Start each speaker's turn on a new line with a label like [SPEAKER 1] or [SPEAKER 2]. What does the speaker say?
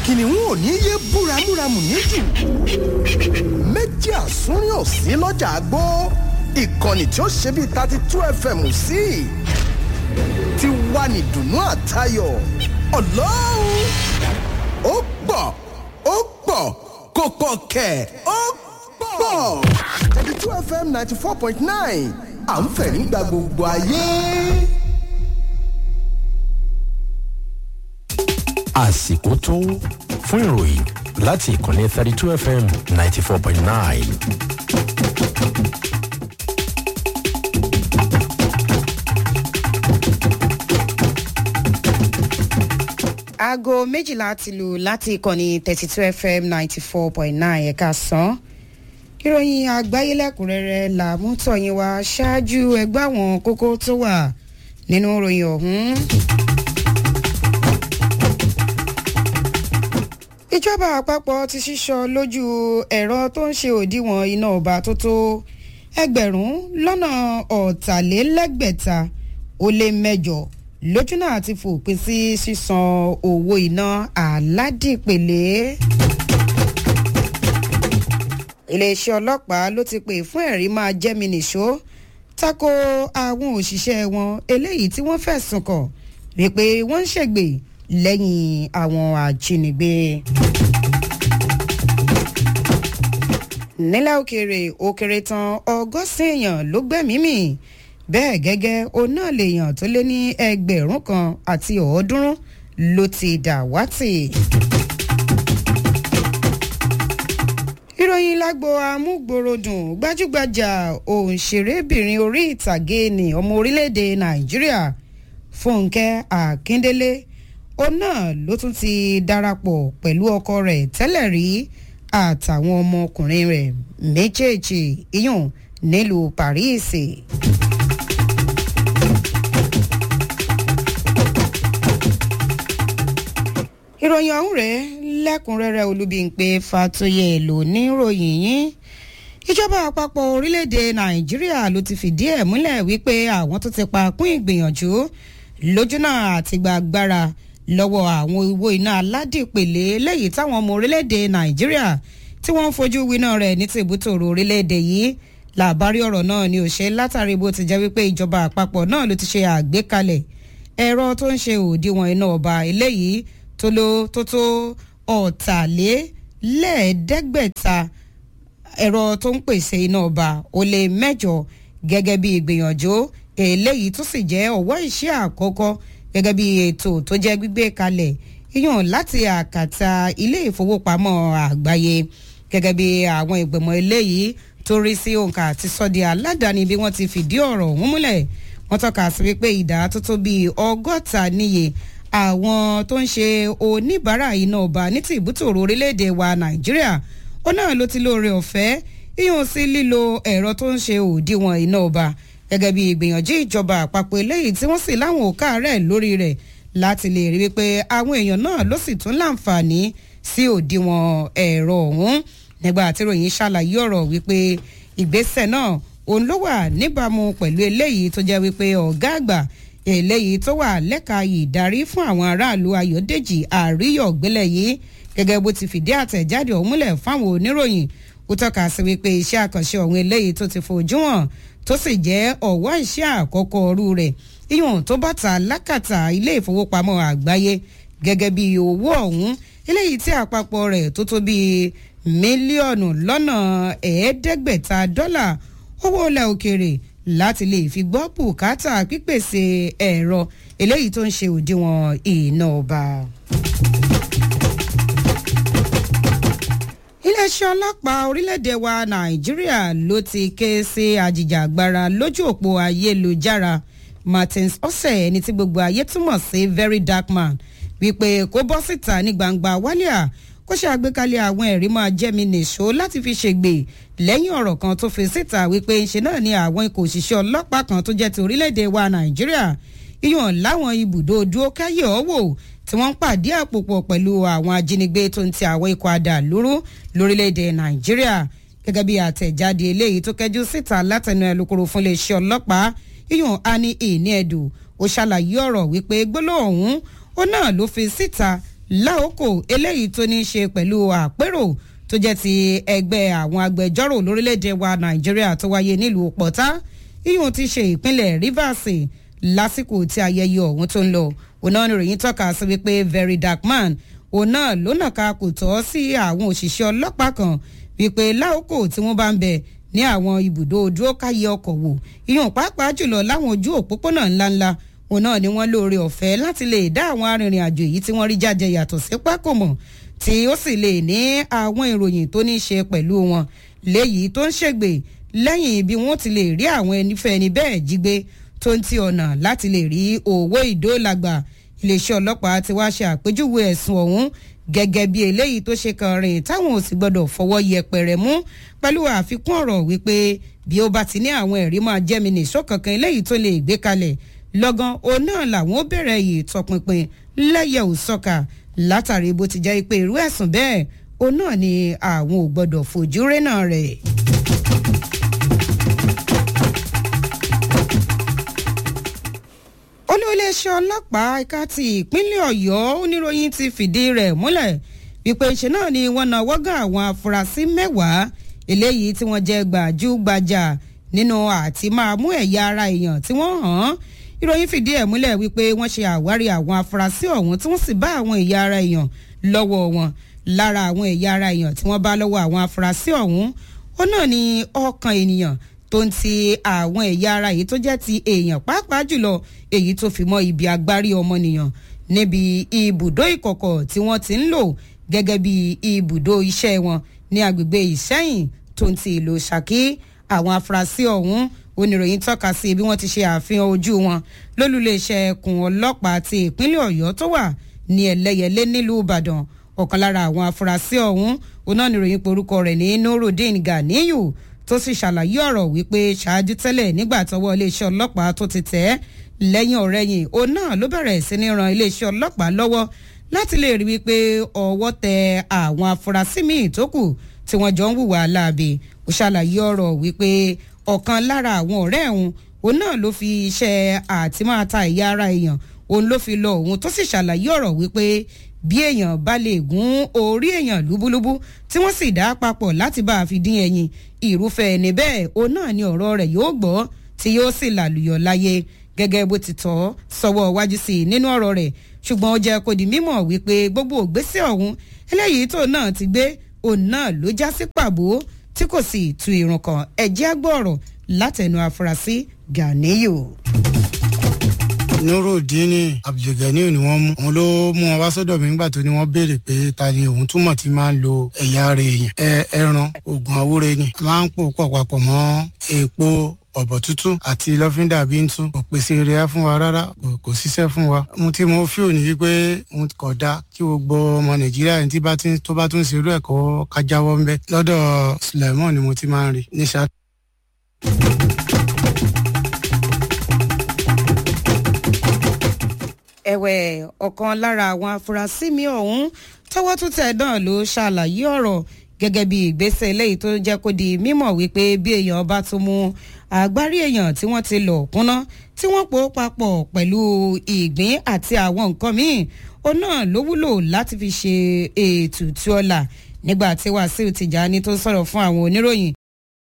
[SPEAKER 1] kìnìún ò ní yé búramúramù níjù méjì àsúnrín ò sí lọ́jà àgbó ìkànnì tí ó ṣe bíi thirty two fm sí ti wà ní dùnú àtayọ̀ ọlọ́run ó pọ̀ ó pọ̀ kò pọ̀ kẹ̀ ó pọ̀ thirty two fm ninety four point nine à ń fẹ̀rí gba gbogbo ayé.
[SPEAKER 2] àsìkò tó fún ìròyìn láti ìkànnì thirty two fm ninety four point nine.
[SPEAKER 3] aago méjìlá ti lù láti ìkànnì thirty two fm ninety four point nine ẹ̀ka sàn. ìròyìn àgbáyé lẹ́kùnrẹ́rẹ́ là mú tọ̀yìn wá ṣáájú ẹgbẹ́ àwọn kókó tó wà nínú ìròyìn ọ̀hún. ìjọba àpapọ̀ ti ṣíṣọ lójú ẹ̀rọ tó ń ṣe òdiwọ̀n iná ọba tó tó ẹgbẹ̀rún lọ́nà ọ̀tàlélẹ́gbẹ̀ta ó lé mẹ́jọ lójú náà ti fòpin sí sísan owó iná aládìpele. iléeṣẹ́ ọlọ́pàá ló ti pè fún ẹ̀rí máa jẹ́mi nìṣó tako àwọn òṣìṣẹ́ wọn eléyìí tí wọ́n fẹ̀sùn kàn wípé wọ́n ń ṣègbè lẹ́yìn àwọn ajínigbé. nílẹ̀ òkèèrè òkèrè tán ọgọ́sìn èèyàn ló gbẹ̀mí mì bẹ́ẹ̀ gẹ́gẹ́ òun náà lèèyàn tó lé ní ẹgbẹ̀rún kan àti ọ̀ọ́dúnrún ló ti dàwátì. ìròyìn lágbo amúgbòròdùn gbajúgbajà òǹṣèrébìnrin orí ìtàgé ní ọmọ orílẹ̀-èdè nàìjíríà fúnkẹ́ akíndélé òun náà ló tún ti darapọ̀ pẹ̀lú ọkọ rẹ̀ tẹ́lẹ̀ rí àtàwọn ọmọkùnrin rẹ̀ méjèèjì iyùn nílùú paris. ìròyìn ọ̀hún rẹ̀ lẹ́kùnrẹ́rẹ́ olúbíńpé fatoyè ló ní ròyìn yín ìjọba àpapọ̀ orílẹ̀-èdè nàìjíríà ló ti fìdí ẹ̀ múlẹ̀ wípé àwọn tó ti pa kún ìgbìyànjú lójúnà àti gbàgbára lọ́wọ́ àwọn owó iná aládìpele lẹ́yìn táwọn ọmọ orílẹ̀-èdè nàìjíríà tí wọ́n ń fojú winá rẹ̀ ní tìbútòrò orílẹ̀-èdè yìí làbárí ọ̀rọ̀ náà ni ò ṣe látàrí bó ti jẹ́ wípé ìjọba àpapọ̀ náà ló ti ṣe àgbékalẹ̀ ẹ̀rọ tó ń ṣe òdiwọ̀n iná ọba eléyìí tó ló tó tó ọ̀tàlélẹ́ẹ̀ẹ́dẹ́gbẹ̀ta ẹ̀rọ tó ń pèsè iná ọba ó lé mẹ́jọ gẹ́gẹ́ bí ìgbìyànjú eléyìí tó sì jẹ́ ọ̀wọ́ iṣẹ́ àkọ́kọ́ gẹ́gẹ́ bí ètò tó jẹ́ gbígbé kalẹ̀ yíyàn láti àkàtà ilé ìfowópamọ́ àgbáyé gẹ́gẹ́ bí àwọn ìgbìmọ̀ eléyìí tó rí sí òǹkà àti sọ́dí aládàáni bí wọ́n ti fìdí ọ̀rọ̀ ọ̀hún múlẹ̀ wọ́n tọ́ka sí wípé ìdá tó tó bíi ọgọ́ta níye àwọn tó ń ṣe oníbàárà iná ọba ní ti ìbútòrò orílẹ̀-èdè wa nàìjíríà ó náà ló ti lóore ọ̀fẹ́ yíyan sí lílo ẹ̀rọ tó ń ṣe òdiwọ̀n iná ọba gẹ́gẹ́ bí ìgbìyànjú ìjọba àpapọ̀ eléyìí tí wọ́n sì láwọn òkà rẹ̀ lórí rẹ̀ láti lè rí wípé àwọn èèyàn náà ló sì tún láǹfààní sí òdiwọ̀n ẹ̀rọ ọ̀hún nígbà tí ròyìn ṣàlàyé ọ̀rọ̀ wípé ìgbésẹ̀ náà òun ló wà níbàámu pẹ̀lú eléyìí tó jẹ́ wípé ọ̀gá àgbà eléyìí tó wà lẹ́ka ìdarí fún àwọn aráàlú ayọ̀dèjì àríyọ̀gbélẹ̀ yìí gẹ́gẹ́ bó ti fìdí àtẹ̀jáde ọ̀hún múlẹ̀ fáwọn oníròyìn ó tọ́ka sí wípé iṣẹ́ àkànṣe ọ̀hún eléyìí tó ti fojú hàn tó sì jẹ́ ọ̀wọ́ iṣẹ́ àkọ́kọ́ ọrú rẹ̀ ìyọ̀n tó bàtà lákàtà ilé ìfowópamọ́ àgbáyé gẹ́gẹ́ bí owó ọ̀hún eléyìí tí àpapọ̀ rẹ̀ tó tó bíi mílíọ̀nù lọ́nà ẹ̀ẹ́dẹ́gbẹ̀ta dọ́là owó ilẹ̀ òkèèrè láti lè fi gbọ́ bùkátà pípèsè ẹ̀rọ eléyìí tó ń ṣe òdiwọ̀n iná ọba. iléeṣẹ́ ọlọ́pàá orílẹ̀-èdè wa nàìjíríà ló ti ké sí àjìjàgbara lójú òpó ayélujára martins ọ̀sẹ̀ ẹni tí gbogbo ayé túmọ̀ sí very dark man wípé kó bọ́ síta ní gbangba wálíà kó ṣe àgbékalẹ̀ àwọn ẹ̀rí máa jẹ́mi nìṣó láti fi ṣègbè lẹ́yìn ọ̀rọ̀ kan tó fi síta wípé ńṣe náà ni àwọn ikọ̀ òṣìṣẹ́ ọlọ́pàá kan tó jẹ́ ti orílẹ̀-èdè wa nàìjíríà iyàn láwọn ibùdó dúró káyọ̀ ọ̀wọ̀ tí wọ́n ń pàdé àpòpọ̀ pẹ̀lú àwọn ajínigbé tó ń ti àwọn ikọ̀ àdàlúrú lórílẹ̀‐èdè nàìjíríà gẹ́gẹ́ bí àtẹ̀jáde eléyìí tó kẹjú síta látẹnu ẹlòkòrò fún iléeṣẹ́ ọlọ́pàá yíyan ani ìní ẹ̀dù ó ṣàlàyé ọ̀rọ̀ wípé gbólóhùn ó náà ló fi síta láòkò eléyìí tó ní í ṣe pẹ̀lú àpérò tó jẹ́ ti ẹgbẹ́ àwọn agbẹjọ́rò lórílẹ̀‐èdè wa nàìjíríà tó wáyé nílùú pọ̀tá iyùn ti ṣe ìpínlẹ̀ rivers lásìkò tí ayẹyẹ ọ̀hún tó ń lọ òun náà nìròyìn tọ́ka sí wípé very dark man òun náà ló nàka kò tọ́ sí àwọn òṣìṣẹ́ ọlọ́pàá kan wípé láòkò tí wọ́n bá ń bẹ̀ ní àwọn ibùdó dúró káyé ọkọ̀ wò iyùn pàápàá jùlọ láwọn ojú òpópónà ńláńlá òun náà ni wọ́n lóore ọ̀fẹ́ láti lè dá àwọn arìnrìn àjò yìí tí wọ́n rí jáde yàtọ̀ sí pákòmọ̀ tí ó sì lè ní àwọn ìròyìn tó ní í ṣe pẹ̀lú wọn léyìí tó ń ṣègbè lẹ́yìn bí wọ́n ti lè rí àwọn ẹnifẹ́ni bẹ́ẹ̀ jí gbé tó ń ti ọ̀nà láti lè rí owó ìdóòlàgbà iléeṣẹ́ ọlọ́pàá ti wá ṣe àpèjúwe ẹ̀sùn ọ̀hún gẹ́gẹ́ bí eléyìí tó ṣe kan rìn táwọn ò sì gbọ́dọ̀ fọwọ́ yẹpẹrẹ mú pẹ̀lú àfikún ọ̀rọ̀ wípé bí ó bá ti ní àwọn ẹ̀rí máa jẹ́mi nìṣó kankan eléyìí tó lè gbé kalẹ̀ lọ́gán òun náà làwọn ó bẹ̀rẹ̀ yìí tọpinpin lẹ́yẹ̀ òsọ́ka látàrí bó ti jẹ́ pé irú ẹ̀sùn bẹ́ẹ̀ òun náà ni àwọn ò gbọ́dọ̀ fojú rénà rẹ̀. olóòléeṣẹ́ ọlọ́pàá ẹ̀ka ti ìpínlẹ̀ ọ̀yọ́ oníròyìn ti fìdí rẹ̀ múlẹ̀ wípé ṣe náà ni wọ́n náwó gan àwọn afurasí mẹ́wàá eléyìí tí wọ́n jẹ́ gbàjú-gbajà nínú àti máa mú ẹ̀yà ara èèyàn tí wọ́n hàn án ìròyìn fìdí ẹ̀ múlẹ̀ wípé wọ́n ṣe àwárí àwọn afurasí ọ̀hún tí wọ́n sì bá àwọn ẹ̀yà ara èèyàn lọ́wọ́ wọn lára àwọn ẹ̀yà ara èèyàn tí wọ́n bá lọ́wọ́ àwọn afurasí ọ̀hún ó náà ni ọkàn ènìyàn tó ń ti àwọn ẹ̀yà ara yìí tó jẹ́ ti èèyàn pàápàá jùlọ èyí tó fi mọ́ ibi agbárí ọmọnìyàn níbi ibùdó ìkọ̀kọ̀ tí wọ́n ti ń lò gẹ́gẹ́ bí ibùdó iṣẹ́ wọn ní agbègbè ìṣẹ́yìn tó ń ti ìlú ṣàkí àwọn afurasí ọ̀hún oníròyìn tọ́ka sí bí wọ́n ti ṣe àfihàn ojú wọn lólùléeṣẹ́ ẹkùn ọlọ́pàá ti ìpínlẹ̀ ọ̀yọ́ tó wà ní ẹlẹ́yẹlé nílùú ìbàdàn ọ̀kan lára àwọn afurasí ọ̀hún oníròyìn porúkọ rẹ̀ ní nurudeen ganiyu tó sì ṣàlàyé ọ̀rọ̀ wípé ṣáájú tẹ́lẹ̀ nígbà tọwọ́ iléeṣẹ́ ọlọ́pàá tó ti tẹ̀ ẹ́ lẹ́yìn ọ̀rẹ́yìn òun náà ló bẹ̀rẹ̀ sí ní ran iléeṣẹ́ ọlọ́pàá lọ́wọ́ láti lè rí wípé ọwọ́ tẹ àwọn afurasí míì tó kù tí wọ́n jọ ń hùwà láabi ó ṣàlàyé ọ̀rọ̀ wípé ọ̀kan lára àwọn ọ̀rẹ́ òun òun náà ló fi iṣẹ́ àti máa ta ìyá ara èèyàn òun ló fi lọ òun tó sì ṣàlàyé ọ̀rọ̀ wípé bí èèyàn bá lè gún orí èèyàn lúbúlúbú tí wọ́n sì dá papọ̀ láti bá a fi dín ẹyin irúfẹ́ ẹni bẹ́ẹ̀ òun náà ni ọ̀rọ̀ rẹ̀ yóò gbọ́ tí yóò sì làlùyọ̀ láyé gẹ́gẹ́ bó ti tọ́ sọ́wọ́ wájú sí i nínú ọ̀rọ̀ rẹ̀ ṣùgbọ́n ó jẹ́ kó di mímọ̀ wípé gbogbo ògbésẹ̀ ọ̀hún eléyìí tó náà ti gbé òun náà ló já sí pàbó tí kò sì tu irun kan ẹ̀jẹ̀ agbọ̀rọ̀ látẹnu afurasí ganiyu
[SPEAKER 4] nurudini abdulganiu ni wọ́n mú òun ló mú wọn wá sọ́dọ̀ mi nígbà tó ní wọ́n béèrè pé ta ni òun túmọ̀ tí máa ń lo ẹ̀yà ara èèyàn ẹ ẹran oògùn àwúre ni máa ń pò pọ̀ papọ̀ mọ́ èèpo ọ̀bọ̀ tútù àti lọ́fíńdà bíntú kò pèsè rẹ̀ fún wa rárá kò ṣiṣẹ́ fún wa. mo ti mo fíò ní wípé mo kọ̀ da kí gbogbo ọmọ nàìjíríà ní tí tó bá tún ṣerú ẹ̀kọ́ kájáwọ́ ń bẹ́ lọ́dọ̀ suleiman ni mo ti máa ń rí ní ṣáà.
[SPEAKER 3] ẹ̀wẹ̀ ọ̀kan lára àwọn afurasí mi ọ̀hún tọwọ́ tún tẹ̀ náà ló ṣàlàyé ọ̀rọ̀ gẹ́gẹ́ bí ìgbésẹ̀ eléyìí tó jẹ́ kó di mímọ̀ wípé bí èèyàn bá tún mú àgbárí èèyàn tí wọ́n ti lọ̀ kúnná tí wọ́n pò papọ̀ pẹ̀lú ìgbín àti àwọn nǹkan míì ó náà ló wúlò láti fi ṣe ètùtù ọ̀la nígbà tí wàsíù tìjàni tó sọ̀rọ̀ fún àwọn oníròyìn